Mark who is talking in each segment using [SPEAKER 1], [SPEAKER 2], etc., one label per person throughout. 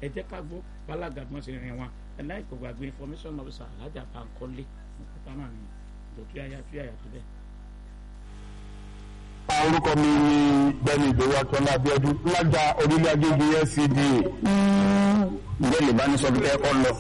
[SPEAKER 1] ẹ jẹ́ ká gbọ́ bálága bí wọ́n ṣe rìn wọn ẹ̀ láì kò gbàgbé information officer alájà Bankole nípa náà ni ìdòtú yáyá tú yàyà tó bẹ́ẹ̀.
[SPEAKER 2] orúkọ mi ni bẹ́ẹ̀ni ìdòwú akọ́lá abíọ́dún lájà orílẹ̀ agége LCDA.
[SPEAKER 3] ǹjẹ́ lè bá ní sọ fún ẹ̀kọ́ lọ.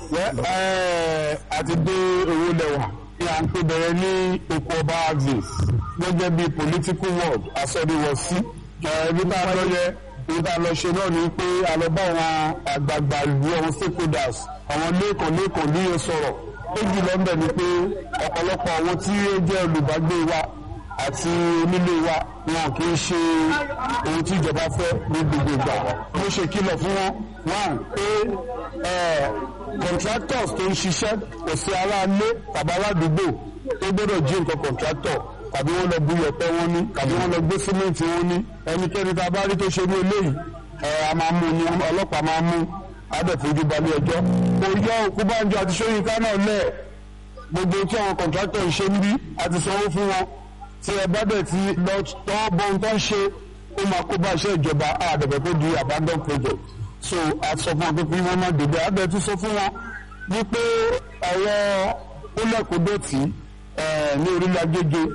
[SPEAKER 2] àti dé owó lẹ́wà ní à ń pè bẹ̀rẹ̀ ní oko ọba axis gẹ́gẹ́ bí political word asọ́ríwọ̀sí. ibi tá a lọ yẹ ibi tá a lọ ṣe náà ni pé a lọ bá àwọn àgbààgbà ìlú àwọn stakeholders àwọn lẹ́ẹ̀kan lẹ́ẹ̀kan ní yẹn sọ̀rọ̀ méjì lọ́nbẹ̀ ni pé ọ̀pọ̀lọpọ̀ àwọn tí ó jẹ́ olùbágbé wa àti onílé wa wọn kì í ṣe ohun tí ìjọba fẹ́ ní gbogbo ìgbà mo ṣe kìlọ̀ fún wọn one pé contractors tó ń ṣiṣẹ́ kò sí aráalé tàbí aládùúgbò tó gbọ́dọ̀ jí nǹkan contractor tàbí wọ́n lọ bu yẹ̀pẹ̀ wọn ní tàbí wọ́n lọ gbé símẹ́ǹtì wọn ní ẹnikẹ́ni tá a bá rí tó ṣe ní eléyìí a máa mú ni ọlọ́pàá máa mú adẹ̀fojú balẹ̀ ẹjọ́ kò yọ òkú bánjọ àti sóyínká náà lẹ̀ gbogbo tí àwọn contractor ń ṣe ń bí àti sanwó fún wọn tí ẹ bá dẹ̀ ti lọ tọ́ bọ́n tó ń ṣe ó máa kó bá iṣẹ́ ìjọba àdẹ̀bẹ̀ tó di abandon project so a sọ fún wọn pé kí wọ́n má débẹ̀ àdẹ̀ tún sọ fún wọn wípé ọ̀rọ̀ kólẹ̀kódọ̀tì ní orílẹ̀ agége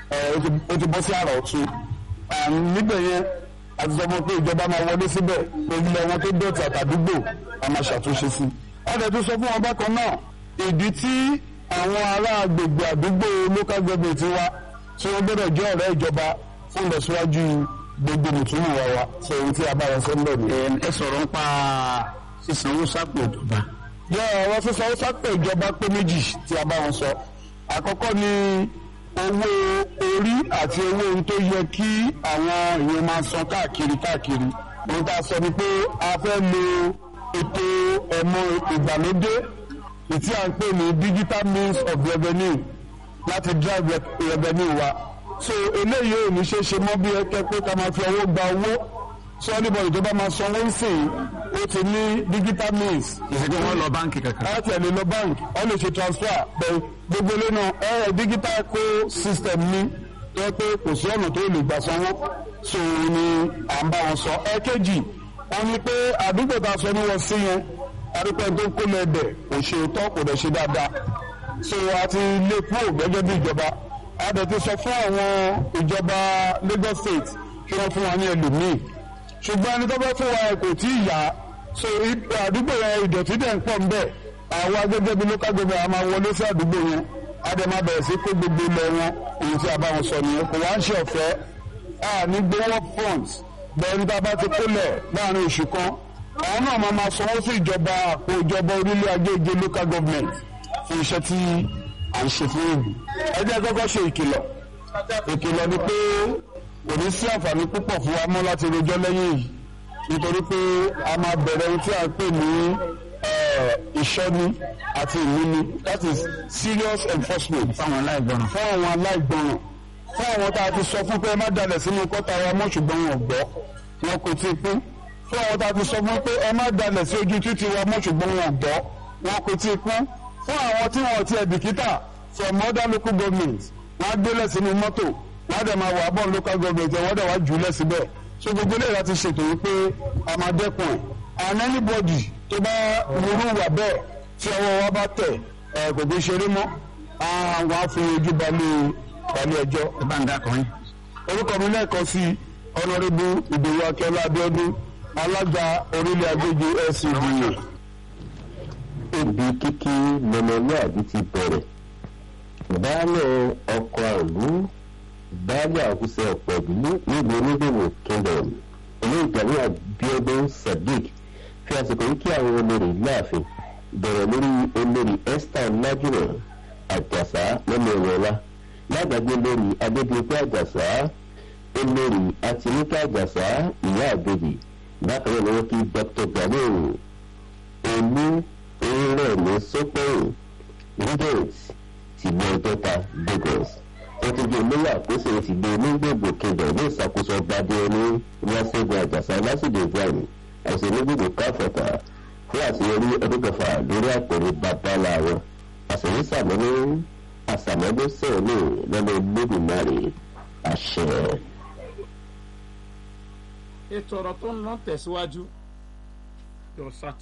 [SPEAKER 2] ó ti bọ́ sí àrà ọ̀tún níbẹ̀ yẹn àti sọ fún wọn pé ìjọba máa wọlé síbẹ̀ orílẹ̀ wọn tó dọ̀tí àtàdúgbò a máa ṣàtúnṣe sí àdẹ̀ tún sọ fún wọn bákan náà ìdí tí àwọn ará agbègbè àdúgbò local government wa tí wọ́n gbọ́dọ̀ jẹ́ ọ̀rẹ́ ìjọba fún ìlọsíwájú gbogbo mùtúmù wa wa sọ ohun tí a bá wọn sọ ń bẹ̀ ni.
[SPEAKER 3] ẹ sọ̀rọ̀ ń pa sísanwó sápò ìjọba.
[SPEAKER 2] yọ ọ̀rọ̀ sísanwó sápò ìjọba pé méjì tí a bá wọn sọ. àkọ́kọ́ ni owó orí àti owó ohun tó yẹ kí àwọn èèyàn máa san káàkiri káàkiri. ohun tá a sọ ni pé a fẹ́ lo ètò ẹ̀mọ ìgbàlódé ìtí à ń pè ní digital means of revenue láti drive revenue wa so eléyìí ò ní ṣe ṣe mọ́ bí ẹkẹ pé ká máa fi ọwọ́ gba owó so anybody tó bá máa sanwó sìn ó ti ní digital means.
[SPEAKER 3] ìṣèjọba wọn lọ báǹkì kankan.
[SPEAKER 2] láti ẹ̀ lè lọ báǹkì wọ́n lè ṣe transfer bẹ́ẹ̀ gbogbo ilé náà ẹ̀rọ digital co system ní tó pé kò sí ọ̀nà tó lè gbà sanwó so ni à ń bá wọn sọ. ẹ̀kejì wọ́n ní pé àdúgbò tá a sọ ní wọ́n sí yẹn àdúgbò tó ń kó lọ ẹ̀bẹ̀ kò ṣe tọ́ kò dẹ̀ ṣe dáadáa so a ti lé kúrò gẹ́gẹ́ bí ìjọba a dẹ̀ ti sọ fún àwọn ìjọba Lagos State kí wọ́n fún wa ní ẹlòmíì ṣùgbọ́n ẹni tó bá fún wa kò tí ì yá so àdúgbò yẹn ìdọ̀tí dẹ̀ ń pọ̀ ń bẹ̀ àwa gẹ́gẹ́ bí local government a máa wọlé sí àdúgbò yẹn a dẹ̀ máa bẹ̀rẹ̀ sí kó gbogbo ilẹ̀ wọn èyí tí a bá wọn sọ nìyẹn kò wá ń ṣe ọ̀fẹ́ a ní gbowó front bẹ́ẹ̀ ní tá a bá ti kólẹ̀ láàrin oṣù kan àwọn náà máa máa sanwó sí ìjọba àpò ìjọba orílẹ̀ agége local government fún iṣẹ́ tí à ń ṣe fún ìlú. ẹ jẹ́ kọ́kọ́ ṣe ìkìlọ̀ ìkìlọ̀ ni pé kò ní sí àǹfààní púpọ̀ fún wa mọ́ láti rojọ́ lẹ́yìn yìí nítorí pé a máa bẹ̀rẹ̀ ohun tí a ń pè ní ìṣọ́ni àti ìmúni that is serious enforcement
[SPEAKER 3] fáwọn aláìgbọràn.
[SPEAKER 2] fún àwọn aláìgbọràn fún àwọn tá a ti sọ fún pé ẹ má dalẹ̀ sínú kọ́ta wa mọ́ ṣùgbọ́n wọn gbọ́ wọn kò tí ì pín fún àwọn tá a ti sọ fún pé ẹ má dalẹ̀ sí ojú títì wa mọ́ ṣùgbọ́n wọn gbọ́ wọn kò tí ì pín fún àwọn tí wọn ti ẹ̀bìkítà from other local governments wọ́n á gbélé sínú mọ́tò wọ́n á dẹ̀ máa wà bọ́ọ̀ local government ẹ̀ wọ́n dẹ̀ wá jù ú lẹ̀ síbẹ̀ so gbogbo eléyìí láti ṣètò wípé a máa dẹ́kun ẹ̀ and anybody tó bá wúrú wà bẹ́ẹ̀ tí ọwọ́ wa bá tẹ̀ ẹ̀ kò gbé ṣeré mọ́ àwọn á fi ojú balẹ̀ balẹ̀ ẹjọ́.
[SPEAKER 3] ẹ bá ń dá kan yín.
[SPEAKER 2] orúkọ mi lẹ́ẹ̀kan sí ọ̀nàrẹ́bù ìdòwú akẹ́lá abíọ́dún alága orílẹ̀ agbègbè LCDA
[SPEAKER 4] ibi kíkí lọmọlúàbí ti bẹ̀rẹ̀ baálẹ̀ ọkọ̀ àlú baálẹ̀ àkúṣe ọ̀pọ̀ ìdílé nílùú onígbòmò kingdom olóògbàmí Abíọ́dún Sadiq fi àsìkò yìí kí àwọn olórí láàfin bẹ̀rẹ̀ lórí olórí Esther Lájúmọ̀ Àjàsá lọ́mọ ìrọ̀lá lágbàgbé lórí Adébíyẹ̀pẹ̀ Àjàsá olórí Àtinúkẹ́ Àjàsá ìyá àbèjì bákan náà ni wọ́n kí Dr. Gani olú orílẹ̀ ní sọ́pẹ̀yìn regent tìgbọ́ ọjọ́ta Lagos wọ́n ti di olóyè àkóso ìtìgbọ́ onígbògbò kejì ní ìṣàkóso ọgbàdé ní wáṣẹ́gun àjàsá lásìkò ibrahim àti onígbògbò káfọ̀tà fún àṣeyọrí ọdún kẹfà lórí àpèrè babalá wọn àṣeyí sàmúlò àṣàmọ́dé sẹ́ẹ̀lì lọ́nà olódùmarè àṣẹ.
[SPEAKER 1] ètò ọ̀rọ̀ tó ń lọ tẹ̀síwájú yóò sá